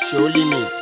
show limits.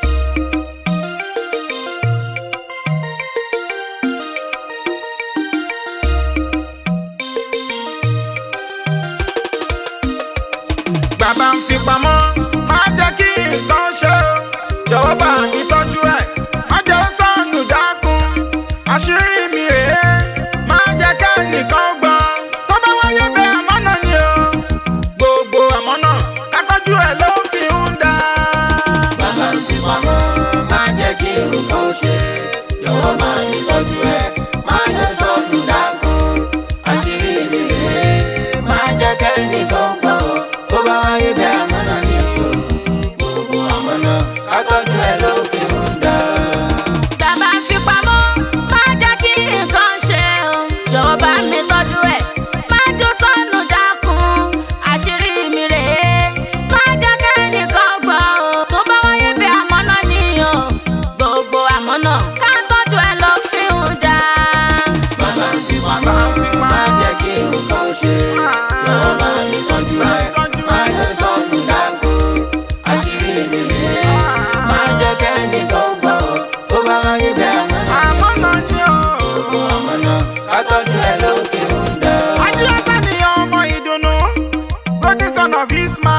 bàbá ń fi pamọ́ má jẹ́ kí nǹkan ṣe o jọ̀wọ́ bá mi tọ́jú ẹ̀ má jẹ́ ó sọnù dákun àṣírí mi rèé má jẹ́ kẹ́nìkan gbọ́ tó bá wáyé bẹ́ẹ̀ àmọ́nà ni o gbogbo àmọ́nà ká tọ́jú ẹ̀ ló fi ń dá. bàbá ń fi pamọ́ má jẹ́ kí nǹkan ṣe jọ̀wọ́ bá mi tọ́jú ẹ̀ má jẹ́ sọnù dákun àṣírí mi rèé má jẹ́ kẹ́nìkan gbọ́ tó bá wáyé bẹ́ẹ̀ àmọ́nà ni o gbogbo àmọ́nà ká tọ́jú ẹ̀ ló fi ń dá. Bàbá ń fi pamọ́, má jẹ́ kí nǹkan ṣe o. Jọ̀wọ́ bá mi tọ́jú ẹ̀, má jó sọnù dákun. Àṣírí mi rèé, má jẹ́ kẹ́nìkan gbọ́ o. Tó bá wáyé bí àmọ́nà ni o. Gbogbo àmọ́nà ká tọ́jú ẹ̀ lọ fi ń dá. bàbá ń fi pamọ́ má jẹ́ kí nǹkan ṣe jọ̀wọ́ bá mi tọ́jú ẹ̀ má jẹ́ sọnù dákun àṣírí mi rèé má jẹ́ kẹ́nìkan gbọ́ tó bá wáyé bẹ́ẹ̀ àmọ́nà ni àmọ́nà ni o. gbogbo àmọ́nà ká tọ́jú ẹ̀ ló fi ń dá. Adíọ́sá ni ọmọ ìdùnnú, golden son of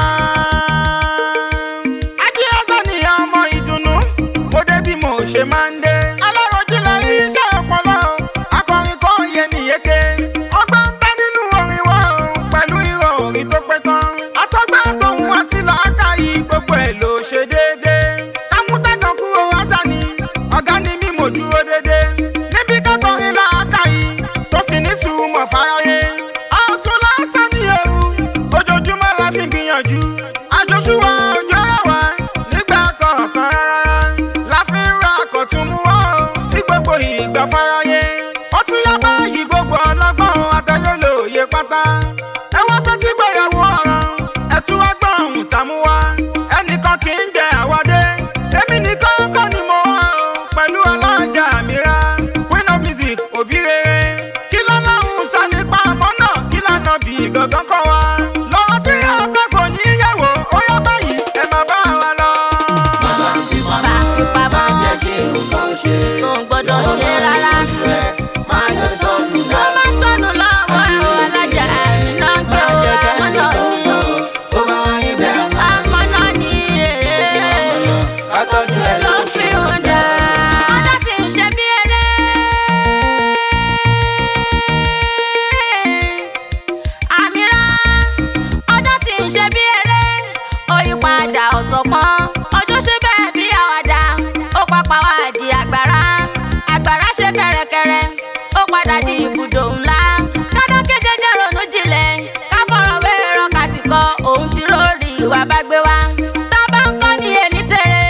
Ismail. Adíọ́sá ni ọmọ ìdùnnú, mo dé bí mo ṣe máa ń dé. Aláròjì lọ rí iṣẹ́ ọpọlọ, akọrin kò yẹ nìyéke. Ọgbọ́n ń bẹ nínú orin wa o, pẹ̀lú ìrọ̀ orin tó pé tán. Àtọ́gbà tóun àti làákàyè gbogbo ẹ̀ ló ṣe déédéé. Kámútàgàn kúrò rásá ni, ọ̀gá ni mí mo dúró déédéé. Níbi kákọrin làákàyè, tó sì ní túmọ̀ fáráyé. Àsùn lásán ni ewu, ojoojúmọ́ la fi gbìyànjú. Àjọṣúwà ọjọ́ ẹ̀wà nígbà kọ̀ọ̀kan rárá. La fi ń ra àkọ̀tún mú wá o, ní gbogbo ìgbà fáráyé. Ó tún yá báyìí gbogbo ọlọ́gbọ́n àtẹ̀yẹ lòye pátá. Ẹ wá fẹ́ tí gbéyàwó ọ̀ràn, ẹ tún wá gbọ́n ohun tá mú wá. Ẹnìkan kì í jẹ àwádé, èmi nìkan kọ́ ni mo wá o, pẹ̀lú alájà mìíràn. Queen of music, òbí rere. Kí lọ́lọ́run sọ nípa àmọ́ náà? Kí lànà bí gangan kọ́ wa? Lọ́wọ́ tí a fẹ́ fò níyàwó, ó yá báyìí, ẹ máa bá wa lọ. bàbá ń fi Bá fi pamọ́ pamọ́, má jẹ́ kí nǹkan ṣe kò gbọ́dọ̀ ṣe rárá. má jẹ́ sọnù Ló dákun. bá sọnù lọ́wọ́ ẹ̀rọ alájà ẹ̀mí náà ń gbé o. Àmọ́nà ni o. tó bá wáyé bẹ́ẹ̀ Àmọ́nà ni èé. ká tọ́jú ẹ̀ ló ló fi hàn dá. ọjọ́ tí ń ṣe bí eré. àmìrá ọjọ́ tí ń ṣe bí eré. òyìnpadà ọ̀sọ̀pọ̀n ọjọ́ ṣe bẹ́ẹ̀ bí àwàdà. ó pápá wá di àgbàrá. àgbàrá ṣe kẹ̀rẹ̀kẹ̀rẹ̀. ó padà di ibùdó ńlá. dandan kéje jẹ́ ronú jinlẹ̀. ká fọ̀rọ̀ wéèrò kásìkò òun ti rórí ìwà bá gbé wá. tá a bá ń kọ́ ní ẹni tẹ̀rẹ̀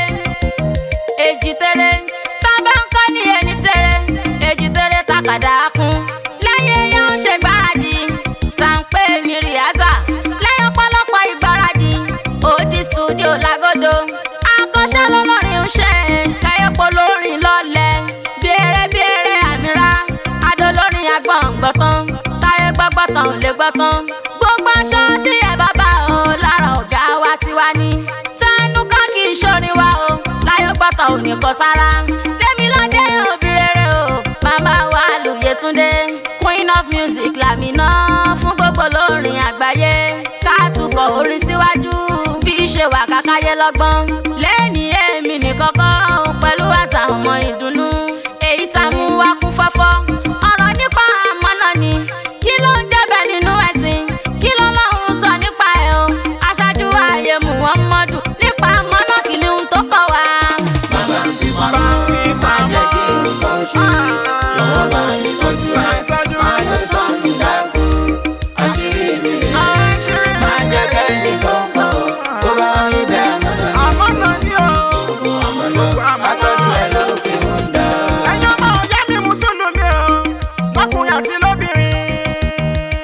èjì tẹ̀rẹ̀ tábà ń kọ́ ní ẹni tẹ̀rẹ̀ èjì tẹ̀rẹ̀ takàdá kún. lẹ́yìn èèyàn ń ṣe gbáradì tá ń pè ní rìhásà lẹ́yìn ọ̀pọ̀lọpọ̀ ìgbáradì òdì stúdíò lágọ́dọ̀ akọ́ṣẹ́ lọ́lọ́rin ń ṣe káyọ̀pọ̀ lórin lọ́lẹ̀ bèrè bèrè àmìrá adolórin agbọ̀ngbọ̀tàn táyé gbọ́gbọ́tàn ò lè gbọ́tàn gbogbo aṣọ tí ẹ bá bá o lára ọ̀gá wa tiwa ní tẹnu ká kì í ṣorin wa o láyé gbọ́tọ̀ ò ní kọ sára Dẹ́miládé òbí rere o màmá wa lóye-túndé queen of music làmìnà fún gbogbo lórin àgbáyé ká tukọ̀ orin síwájú bí ṣe wà kákáyé lọ́gbọ́n lẹ́yìn èmi nìkan kọ́ pẹ̀lú àṣà ọmọ ìdùnnú èyí tá a mú wá kún fọ́fọ́ ọ̀rọ̀ nípa àmọ́nà ni kí ló ń jẹ́bẹ̀ nínú ẹ̀sìn kí ló lọ́hùn sọ nípa ẹ̀ o aṣáájú ayé muhammadu nípa àmọ́nà kí ni ohun tó kọ̀ wá. bàbá ń fi pamọ́ má jẹ́ kí nǹkan ṣe jọ̀wọ́ bá mi tọ́jú ẹ̀ má jẹ́ sọnù dákun àṣírí mi rèé má jẹ́ kẹ́nìkan gbọ́ tó bá wáyé bẹ́ẹ̀ àmọ́nà ni Àmọ́nà ni o. gbogbo àmọ́nà ká tọ́jú ẹ̀ ló fi ń dá. Ẹ̀yin ọmọ ọ̀yá mi Mùsùlùmí o, lọ́kùnrin àti lóbìnrin.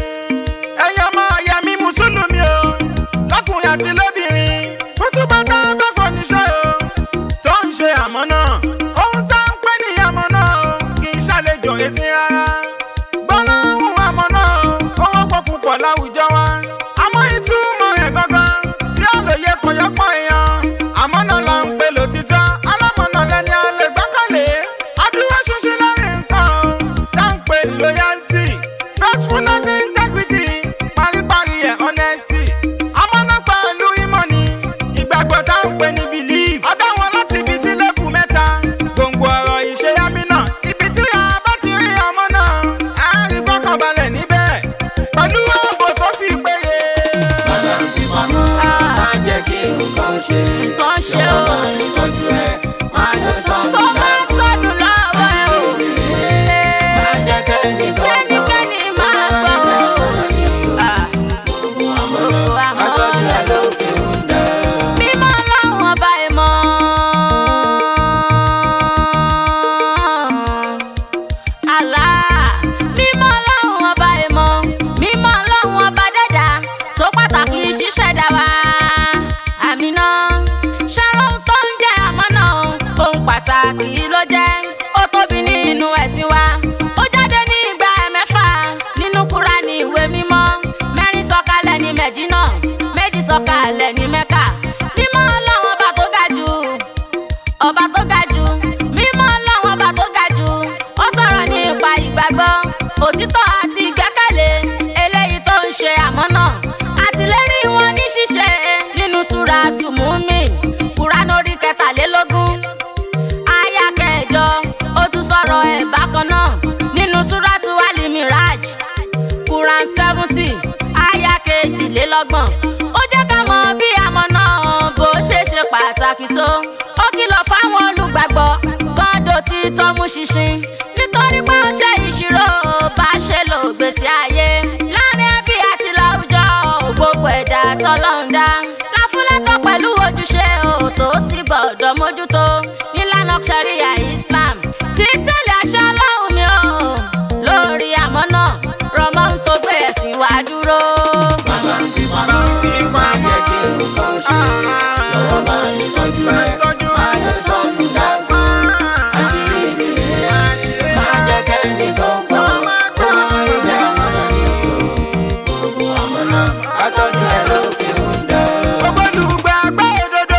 Ẹ̀yin ọmọ ọ̀yá mi Mùsùlùmí o, lọ́kùnrin àti lóbìnrin. Kútùbà tá a fẹ́ fọ́níṣẹ́ o, tó ń ṣe àmọ́nà. Ohun tá ń pè ní àmọ́nà o, kì í ṣàlejò etí rárá. Gbọ́dọ̀ ohun àmọ́nà o, ó wọ́pọ̀ púpọ̀ láwùjọ wa. Àmọ́ ìtumọ̀ rẹ̀ gangan, bí àlòyé kan yọpọ̀ èèyàn. Àmọ́nà la sọ̀kalẹ̀ ní mẹ́kà mímọ́ ọlọ́run ọba tó ga jù ọba tó ga jù mímọ́ ọlọ́run ọba tó ga jù ó sọ̀rọ̀ nípa ìgbàgbọ́ òtítọ́ àti ìgbẹ́kẹ̀lé eléyìí tó ń ṣe àmọ́nà àtìlérí wọn ní ṣíṣe nínú súra tùmùmí kúránù orí kẹtàlélógún aya kẹjọ ó tún sọ̀rọ̀ ẹ̀ bákan náà nínú súrátù alimiraj quran seventy aya kejìlélọ́gbọ̀n ó jẹ́ ká mọ bí àmọ́ náà bó ṣe ṣe pàtàkì tó ó kìlọ̀ fáwọn olùgbàgbọ́ gbọ́dọ̀ tí tọ́mú ṣinṣin nítorí pé ó ṣe ìṣirò bá ṣe lò gbèsè ayé láàrin ẹbí àti láwùjọ gbogbo ẹ̀dá tọ́lọ́run dá láfúlẹ́tọ̀ pẹ̀lú ojúṣe ò tó sì gbọ́dọ̀ mójútó nílànà sharia islam tí tẹ̀lé aṣọ ọlọ́run mi ò lórí àmọ́ náà rọmọ ń tó gbé ẹ̀sìn wá dúró. Bàbá ń fi pamọ́, má jẹ́ kí nǹkan ṣe. Lọ́wọ́ bá mi tọ́jú ẹ̀, má jẹ́ sọ́nù dàgbà. Àṣírí ìdílé ẹ̀, má jẹ́ kẹ́ni tó gbọ́. Kó ìjà àmọ́nà ni o. Gbogbo àmọ́nà, àtọ́jú ẹ̀ ló fi ń dá. Ògbólùgbàgbọ́ òdodo.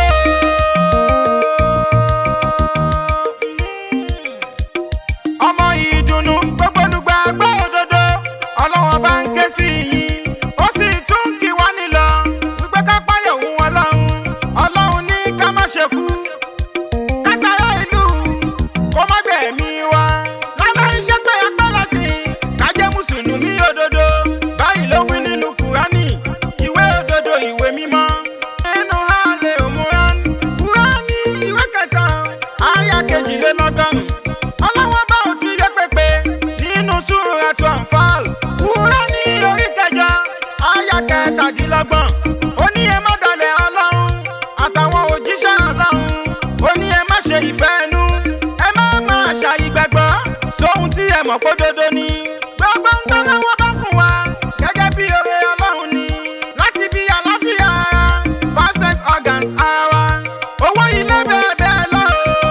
ọmọ ìdùnnú gbogbolùgbàgbọ́ òdodo ọlọ́wọ́n bá ń ké sí yín ó sì tún kí wá nílọ wípé ká páyọ̀ òun ọlọ́run ọlọ́run ní ká má ṣe kú ká sára ìlú kó má gbẹ̀mí wa lálẹ́ iṣẹ́ pé ẹgbẹ́ lọ́sìn ká jẹ́ mùsùlùmí òdodo báyìí ló wí nínú kùránì ìwé òdodo ìwé mímọ́ nínú hàlẹ́ òmùrán kùránì ìwé kẹta àyà kejìlélọ́gọ́rùn ọlọ́wọ́n bá òtún yẹ pépé nínú súra tó ànfàl kùránì orí kẹjọ àyà kẹtàdínlọ́gbọ̀n ó ní ẹ má dalẹ̀ ọlọ́run àtàwọn òjíṣẹ́ ọlọ́run ó ní ẹ má ṣe ìfẹ́ ẹnu ẹ má máa ṣàìgbàgbọ́ sóhun tí ẹ mọ̀ pé dodo ni gbogbo ń tán lọ́wọ́ bá fún wa gẹ́gẹ́ bí oore ọlọ́run ni láti bí àlàáfíà ara five sense organs ara owó ilé bẹ́ẹ̀ bẹ́ẹ̀ lọ.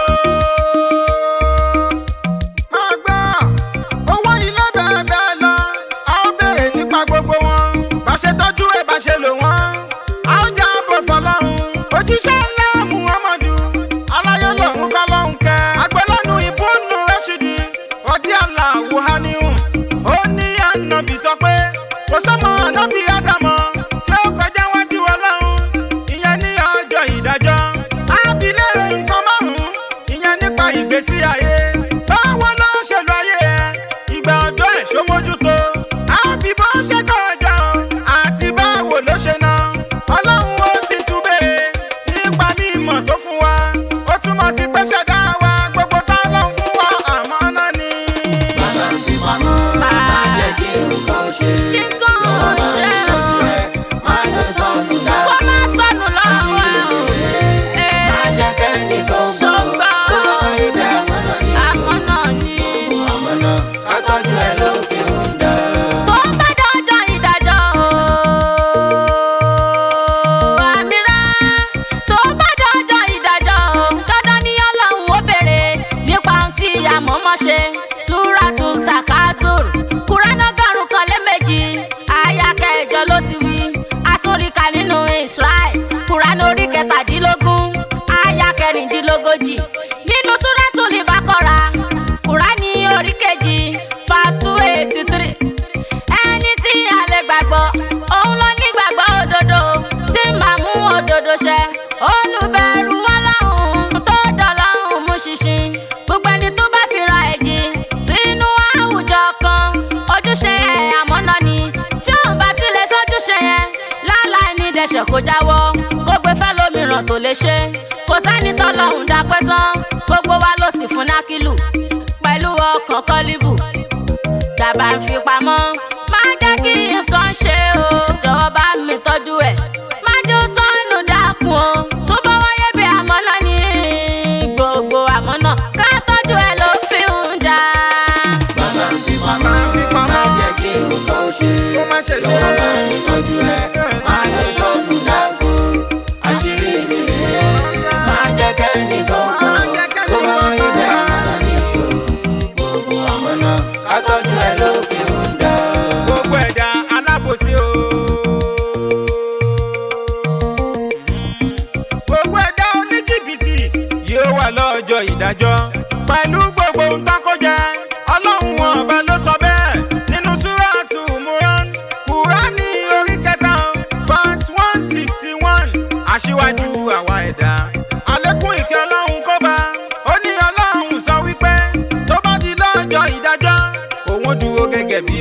máa gbọ́ owó ilé bẹ́ẹ̀ bẹ́ẹ̀ lọ a ó béèrè nípa gbogbo wọn bá ṣe tọ́jú ẹ̀ bá ṣe lò wọ́n a ó já bọ̀ fọlọ́run òjíṣẹ́ ńlá muhammadu aláyé lòun kọ́ lóhun kẹ́ agbẹ́lọ́nu ìbúnú rẹ́ṣídì ọdí àlà wùháníhù ó ní ànábì sọ pé kò sọ́mọ ànábì ádámọ̀ tí ó kọjá wájú ọlọ́run ìyẹn ní ọjọ́ ìdájọ́ ábílẹ̀ nǹkan márùn-ún ìyẹn nípa ìgbésí ayé báwo ló ṣe lọ ayé ẹ ìgbà ọ̀dọ́ ẹ̀ ṣó mójútó àbí bó ṣe kọ́ ọjọ́ àti báwo ló ṣe ná ọlọ́run ó sì tún béèrè nípa mímọ̀ tó fún wa ó túmọ̀ sí pé ṣẹ̀dá wa gbogbo tá ló ń fún wa àmọ́ náà ni. Bàbá ń fi pamọ́, má jẹ́ kí nǹkan ṣe. Nǹkan Lọ́wọ́ bá mi ṣe tọ́jú o. ẹ̀, má jẹ́ sọ́nù kó dàgbà. má sọnù lọ́wọ́ ẹ̀ o. Má jẹ́ kẹ́ni tó gbọ́. Ṣọ́gbà. Kó ìjà àmọ́nà ni o. àmọ́ náà ni. àmọ́nà àtọ́jú ẹ̀ ló fi ń dá. tó bá dọ́jọ́ ìdájọ́ o. àmìrá tó bá dọ́jọ́ ìdájọ́ o. dandan ni ọlọ́run ó béèrè nípa ohun tí àmọ́mọ́ ṣe. súrátù takasur kúránà gàrún kan lé méjì àyà kẹjọ ló ti wí. àtúnríkà nínú israel kúránà orí kẹtàdínlógún àyà kẹrìndínlógójì nínú súrátù libakora kúránì orí kejì fast two eighty three ẹni tí a lè gbàgbọ́ òun ló ní gbàgbọ́ òdodo tí màá mú òdodo ṣẹ olùbẹ̀rù ọlọ́run tó dọ̀lọ́run mú ṣinṣin gbogbo ẹni tó bá fira ẹ̀jì sínú àwùjọ kan ojúṣe ẹ̀ àmọ́nà ni tí òun bá ti lè ṣojúṣe yẹn láláì ní dẹ̀ṣẹ̀ kó jáwọ́ kó gbé fẹ́ lómìíràn tó lè ṣe kò sẹ́ni tọ́lọ́hún dápẹ́ tán gbogbo wa ló sì fún nákìlù pẹ̀lú ọkàn kọ́líbù dàbà ń fi pamọ́. má jẹ́ kí nǹkan ṣe o jọ̀wọ́ bá mi tọ́jú ẹ̀. má jẹ́ ó sọnù dákun o tó bá wáyé bí àmọ́ náà ní gbogbo àmọ́ náà ká tọ́jú ẹ̀ ló fi ń dá. Bàbá ń fi pamọ́, Máa fi pamọ́. má jẹ́ kí nǹkan ṣe. Kó má ṣe ṣe. Lọ́wọ́ bá mi tọ́jú ẹ̀, má jẹ́ sọ́nù dàgbà. Àṣírí ìdílé ẹ̀, má jẹ́ kẹ́ni tó gbọ́. Má jẹ́ kẹ́ni Kó tó gbọ́. ìjà àmọ́nà ni o. Gbogbo àmọ́nà àtọ́jú ẹ̀ ló fi ń dá. gbogbo ẹ̀dá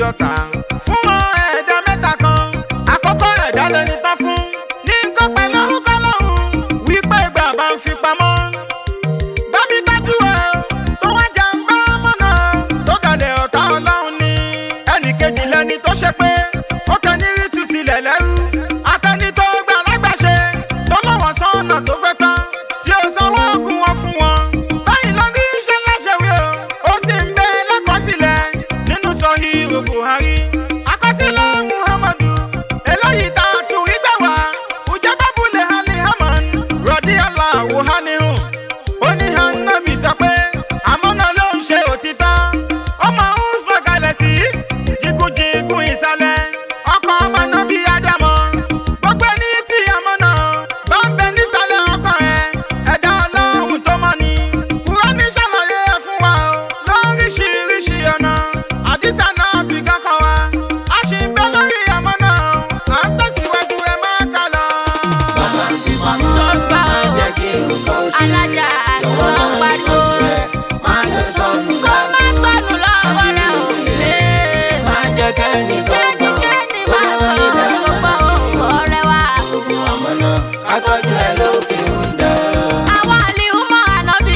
ọ̀tá fún wọn ẹ̀dá mẹ́ta kan àkọ́kọ́ ẹ̀dá lẹni tán fún ní nǹkan pẹ̀lú orúkọ lọ́hùn wípé ìgbà bá ń fi pamọ́ bábí dájú ẹ tó wá jà ń bá mọ́nà tó dalẹ̀ ọ̀tá ọlọ́run ni ẹnì kejì lẹni tó ṣe pé ó kàn ní rí tu sílẹ̀ lẹ́rú atẹni tó gbà lágbàṣe tó lọ́wọ́ sọ́nà tó fẹ́ tán tí ó sanwó oògùn wọn fún wọn báyìí ló ní iṣẹ́ láṣẹwé o ó sì ń bẹ lákọsílẹ̀ nínú sọhíhù buhari àkọsílẹ̀ muhammadu eléyìí tá a tún rí gbà wá ùjọba bulẹ̀ hali haman rọ̀dí aláwo hanihun ó ní hanabi sọ pé àmọ́nà ló ń ṣe òtítọ́ ọmọ ń sọ̀kalẹ̀ sí jìkújìkún ìsàlẹ̀ ọkọ̀ ọmọ náà bí ádámọ̀ gbogbo ẹni tí àmọ́nà bá ń bẹ nísàlẹ̀ ọkọ̀ ẹ̀ ẹ̀dá ọlọ́run tó mọ́ ni kúrọ́ní ṣàlàyé ẹ̀ fún wa o lóríṣiríṣi ọ̀nà àdìsá náà fi kankan wa a sì ń bẹ lórí àmọ́nà à ń tẹ̀síwájú ẹ má kà lọ. Bàbá ń fi pamọ́, Sọ́gbà má o. jẹ́ kí nǹkan ó ṣe. alájà Jọ̀wọ́ ló ń bá mi pariwo tọ́jú ẹ, má jẹ́ sọnù kó dànù. má sọnù lọ́wọ́ rẹ̀ ò lé. Má jẹ́ kẹ́ni kan gbọ́. kẹ́nikẹ́ni Ó máa bá rí sọ bẹ́ẹ̀ ṣùgbọ́n o ọ̀rẹ́ wa. Gbogbo àmọ́ náà, ká tọ́jú ẹ ló fi ń dá. àwọn àlìhùmọ̀ ànábì.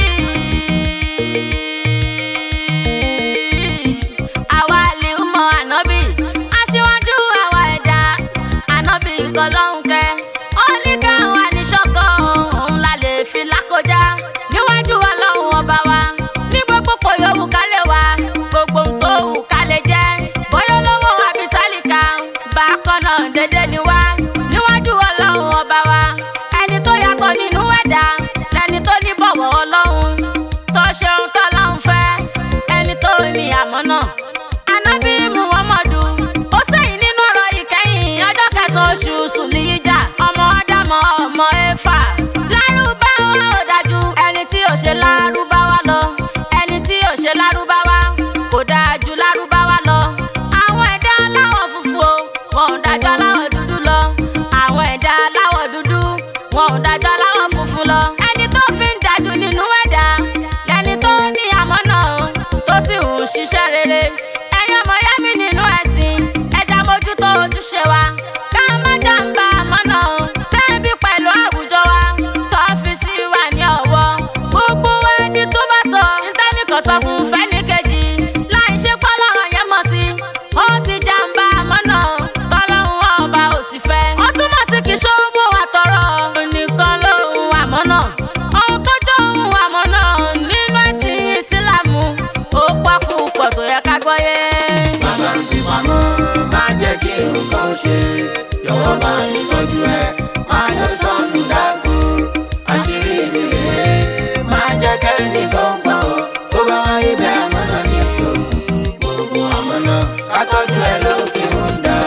àwọn àlìhùmọ̀ ànábì. aṣíwájú àwa ẹ̀dá ànábì kan lọ́hùn kẹ́. ó ní káwa ní ṣọ́kọ̀ òun la lè fi lákọjá. níwájú ọlọ́run ọba wa ní gbogbo pò yòówù ká lè wá gbogbo ohun tó wù ká lè jẹ́. bóyá olówó àbí tálíkà bákan náà dédé ni wá níwájú ọlọ́run ọba wa ẹni tó yàtọ̀ nínú ẹ̀dá lẹni tó ní bọ̀wọ̀ ọlọ́run tó ṣeun tọ́lọ́run fẹ́ ẹni tó ní àmọ́ náà. anábì muhammadu ó sẹ́yìn nínú ọ̀rọ̀ ìkẹyìn ọjọ́ kẹsàn-án oṣù sùlìyíjà ọmọ ádámọ̀ ọmọ éfà. lárúbáwá ò dájú ẹni tí ò ṣe lárúbáwá lọ ẹni tí ò ṣe lárúbáwá kò dáa ju lárúbáwá lọ. àwọn ẹ̀dá aláwọ̀ funfun o wọn ò dájọ́ aláwọ̀ dúdú lọ. àwọn ẹ̀dá aláwọ̀ dúdú wọn ò dájọ́ aláwọ̀ funfun lọ. ẹni tó fi ń dájú nínú ẹ̀dá lẹni tó ní àmọ́ náà tó sì ń ṣiṣẹ́ rere. ẹ̀yin ọmọ yá mi nínú ẹ̀sìn ẹ̀dá mójútó ojúṣe wa. ká má jàǹbá àmọ́ náà bẹ́ẹ̀bí pẹ̀lú àwùjọ wa tó fi sí wa ní ọ̀wọ́. gbogbo wa ní tó bá sọ nítẹ́nìkan sọ fún fẹ́nìkejì láì ṣe pọ́lọ́rọ̀ yẹn mọ̀ sí. ó ti jàǹbá àmọ́ náà tọ́lọ́run ọba ò sì fẹ́. ó túmọ̀ sí kí ṣòwò àtọ̀rọ̀ nìkan lóhun àmọ́ náà. ohun tó jọ ohun àmọ́ náà nínú ẹ̀sìn ìsìlámù ó pọ̀ púpọ̀ tó yẹ ká gbọ́yé. Bàbá ń fi pamọ́, má jẹ́ kí nǹkan ó ṣe. Jọ̀wọ́ bá mi tọ́jú ẹ, má jẹ́ sọnù dànù. Àṣírí mi rèé, má jẹ́ kẹ́ni kan gbọ́. Ó bá wá ibẹ̀ àmọ́ náà ní o. Gbogbo àmọ́ náà, ká tọ́jú ẹ ló fi ń dá.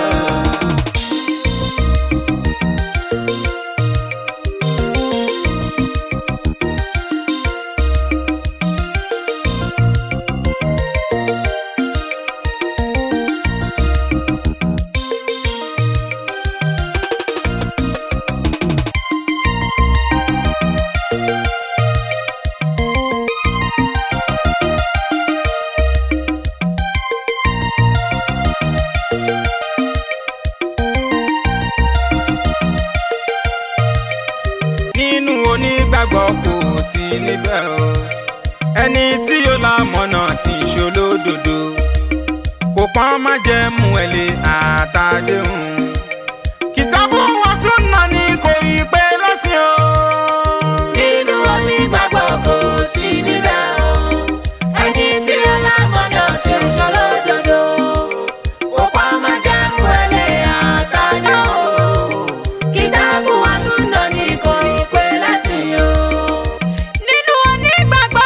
nínú onígbàgbọ́ kò sí níbẹ̀ o ẹni tí yóò la mọ̀nà tí ń ṣolódodo kò pọ́n má jẹ́ mú ẹ lé àtàdéhùn kìtàbù wọn tún nà ní kò yí pé lẹ́sìn o. Nínú onígbàgbọ́ kò sí níbẹ̀ o. Ẹni tí ó lámọ̀nà tí ó ṣòro dodo. Kò pa máa jẹ́ mú ẹlẹ́ àtàdá o. Kìtàbù wa súnà ní kò ì pé lẹ́sìn o. nínú onígbàgbọ́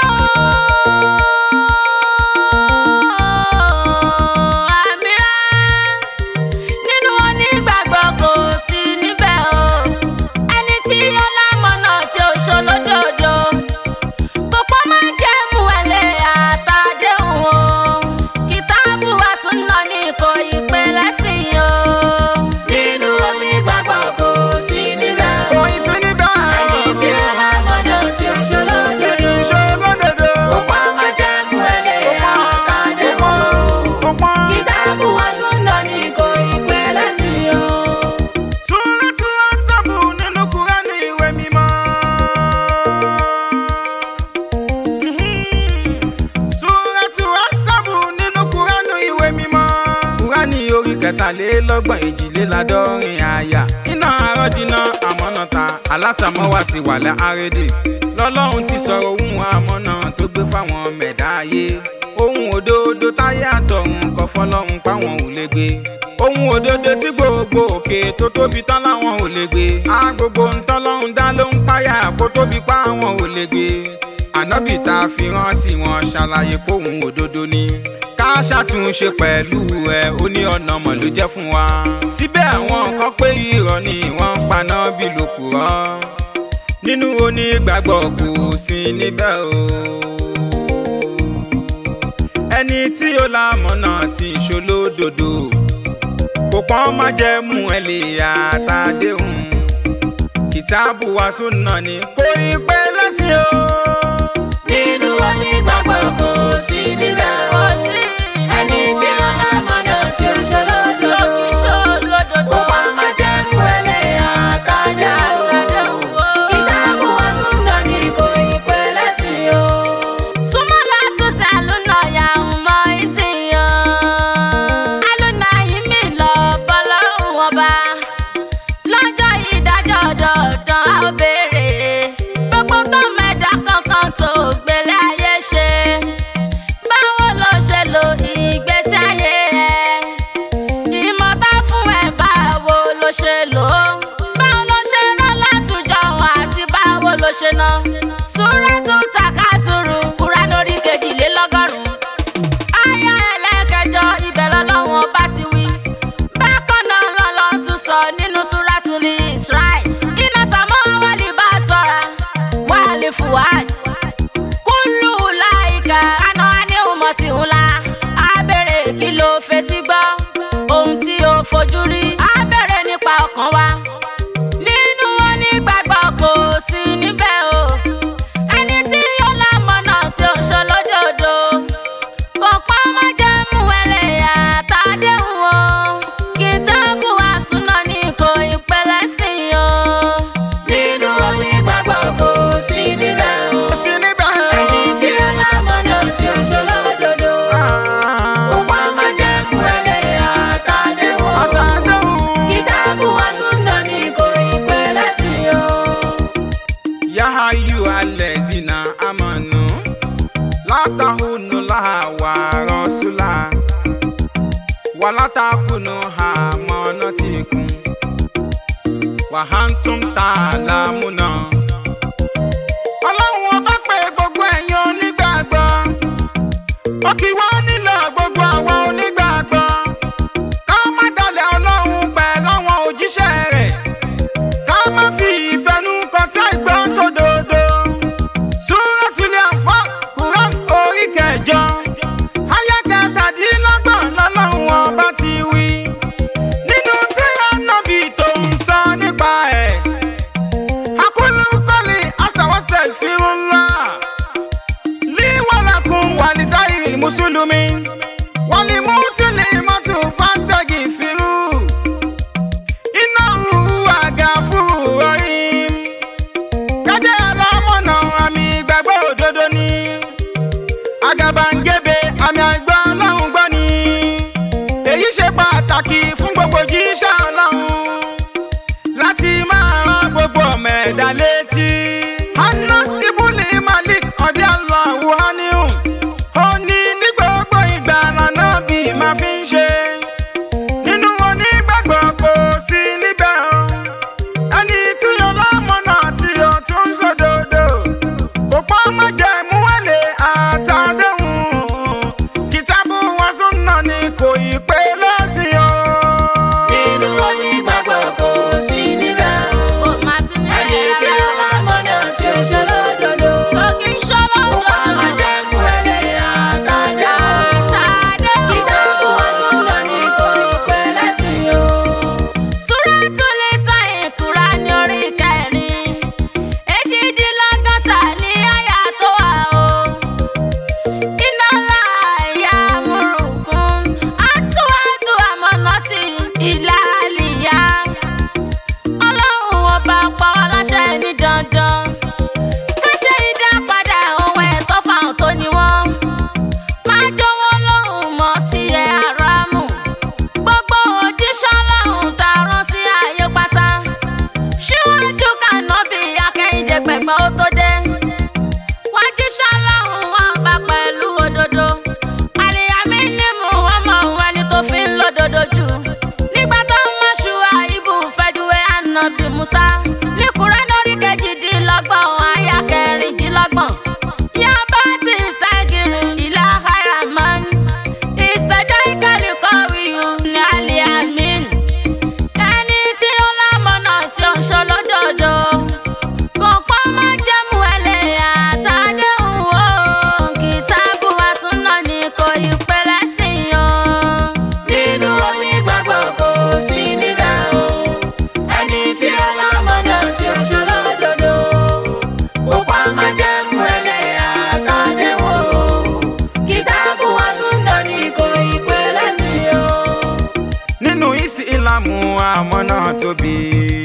àmìrà nínú onígbàgbọ́ adọ́rin àyà iná àròdìnà àmọ́nàta alásàmọ́wá sí wàlẹ̀ àrédè lọ́lọ́run ti sọ̀rọ̀ ohun àmọ́nà tó gbé fáwọn mẹ̀dá ayé ohun òdodo táyé àtọ̀run kọ fọlọ́run páwọn ò lè gbé ohun òdodo tí gbogbo òkè tó tóbi tán láwọn ò lè gbé á gbogbo ntọ́lọ́run dá ló ń páyà kó tóbi pa àwọn ò lè gbé ànábì tá a fi rán sí wọn ṣàlàyé póhùn òdodo ni ká ṣàtúnṣe pẹ̀lú ẹ ó ní ọ̀nà mọ̀ ló jẹ́ fún wa. síbẹ̀ àwọn kan pé irọ́ ni wọ́n ń paná bí lòkùrọ́ nínú onígbàgbọ́ kò sí níbẹ̀ o. ẹni tí ó lámọ̀nà tí ń ṣolódodo kò pọ́n má jẹ́ mú ẹ lè àtàdéhùn kìtàbù wa súnà ni kò ì pẹ́ lẹ́sìn o. nínú onígbàgbọ́ kò sí níbẹ̀ o. ẹni tí ó lámọ̀nà tí ó ṣòro tó kó wá má jẹ́ mú ẹlẹ́yà kájà o. ìdáàbò wa súnà ní kò ì pẹ́ lẹ́sìn o. tó gbélé ayé ṣe báwo ló ṣe lo ìgbésí ayé ẹ ìmọ̀ bá fún ẹ báwo ló ṣe lò ó báwo ló ṣe rán látùjọ àti báwo ló ṣe ná Súrátù Takásùrù Kùránì orí kejìlélọ́gọ́rùn-ún àyá ẹlẹ́kẹjọ ibẹ̀ lọ́lọ́wọ́n bá ti wí bákan náà lọ́lọ́ tún sọ nínú Súrátù ní Israel iná sàmọ́ wálé bá sọ̀ra wálé fùwáàdì kúlù láìka àná ní ìmọ̀ sí ńlá abẹ́rẹ́ kí ló fetí gbọ́ ohun tí ó fojú rí abẹ́rẹ́ nípa ọkàn wa nínú onígbàgbọ́ kò sí níbẹ̀ o ẹni tí ó lámọ̀nà tí ó ṣe lójoodo kò pọ́ má jẹ́ mú ẹlẹ́yà tàdéhùn o kìtàbù àsúná ní kò ìpẹ́lẹ́ sí i o. nínú onígbàgbọ́ kò sí níbẹ̀ o. kò sí níbẹ̀ o. ẹni tí ó lámọ̀nà tí ó ṣòro dodo. kó wá má jẹ́ mú ẹlẹ́yà tàdéhùn o. àtàdéhùn. kìtàbù wa súnà ní kò ì pẹ́ lẹ́sìn o. Ya ayyuhallazina amanu la tahunu laha wa rasula wa la takunu amanatikum wa antum ta'lamuna. Ọlọ́run ọba pé gbogbo ẹ̀yin onígbàgbọ́ ó kì wá nílò gbogbo àwọn onígbàgbọ́ ká má dalẹ̀ Ọlọ́run pẹ̀lú àwọn òjíṣẹ́ rẹ̀ ká má fi ìfẹ́nu kan tí àìgbọ́ sódodo. Súrẹ́tùlẹ̀ àǹfà Quran orí kẹjọ. Ayá kẹtàdínlọ́gbọ̀n lọ́lọ́run ọba ti wí. Nínú tí ànábì tó ń sọ nípa ẹ̀. Akúlù kọ́lì àṣàwọ̀tẹ̀ ìfirunlá. Líwọ̀lákun wà ní sáyìn Mùsùlùmí. àmọ̀nà tóbi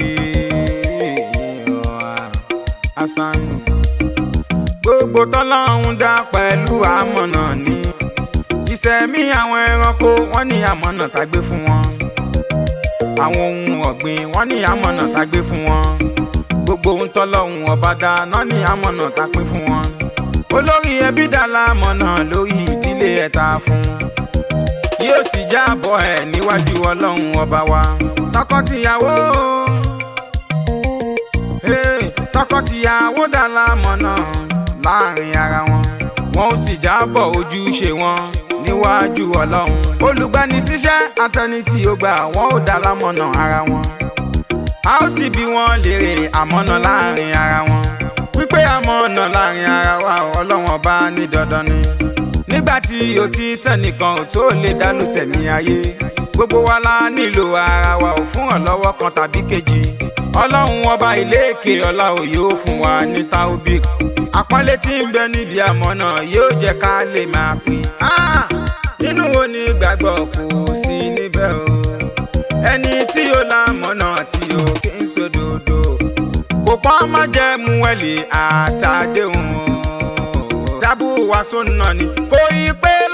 asan gbogbo tọ́lọ́hún dá pẹ̀lú àmọ̀nà ní ìṣẹ̀mí àwọn ẹranko wọ́n ní àmọ̀nà tá gbé fún wọn àwọn ohun ọ̀gbìn wọ́n ní àmọ̀nà tá gbé fún wọn gbogbo ohun tọ́lọ́hún ọba dá náà ní àmọ̀nà tá pín fún wọn olórí ẹbí dá lámọ̀nà lórí ìdílé ẹ̀ta fún yóò sì jábọ̀ ẹ̀ níwájú ọlọ́run ọba wa tọkọtìyàwó hey, tọkọtìyàwó dá lámọ̀nà láàrin ara wọn wọn ó sì jábọ̀ ojúṣe wọn níwájú ọlọ́run olùgbanisíṣẹ́ atẹnisí ọgbà wọn ó dá lámọ̀nà ara wọn a ó sì bí wọn léèrè àmọ̀nà láàrin ara wọn wípé àmọ̀nà láàrin ara wa ọlọ́run ọba ní dandan ni nígbà tí o ti sẹ́nìkan ò tó lè dálùsẹ̀ ní ayé gbogbo wa la nílò ara wa ò fún ọlọ́wọ́ kan tàbí kejì ọlọ́run ọba ìléèké ọlá ò yóò fún wa ní taobik àpọ́nlé tí ń bẹ níbi àmọ̀nà yóò jẹ́ ká lè máa pè á nínú onígbàgbọ́ kò sí níbẹ̀ o ẹni tí ó lámọ̀nà tí ó kí ń sódòdó kò pọ́n má jẹ́ mú ẹ̀lì àtàdéhùn o dábù wá sóńnà ni kò yí pé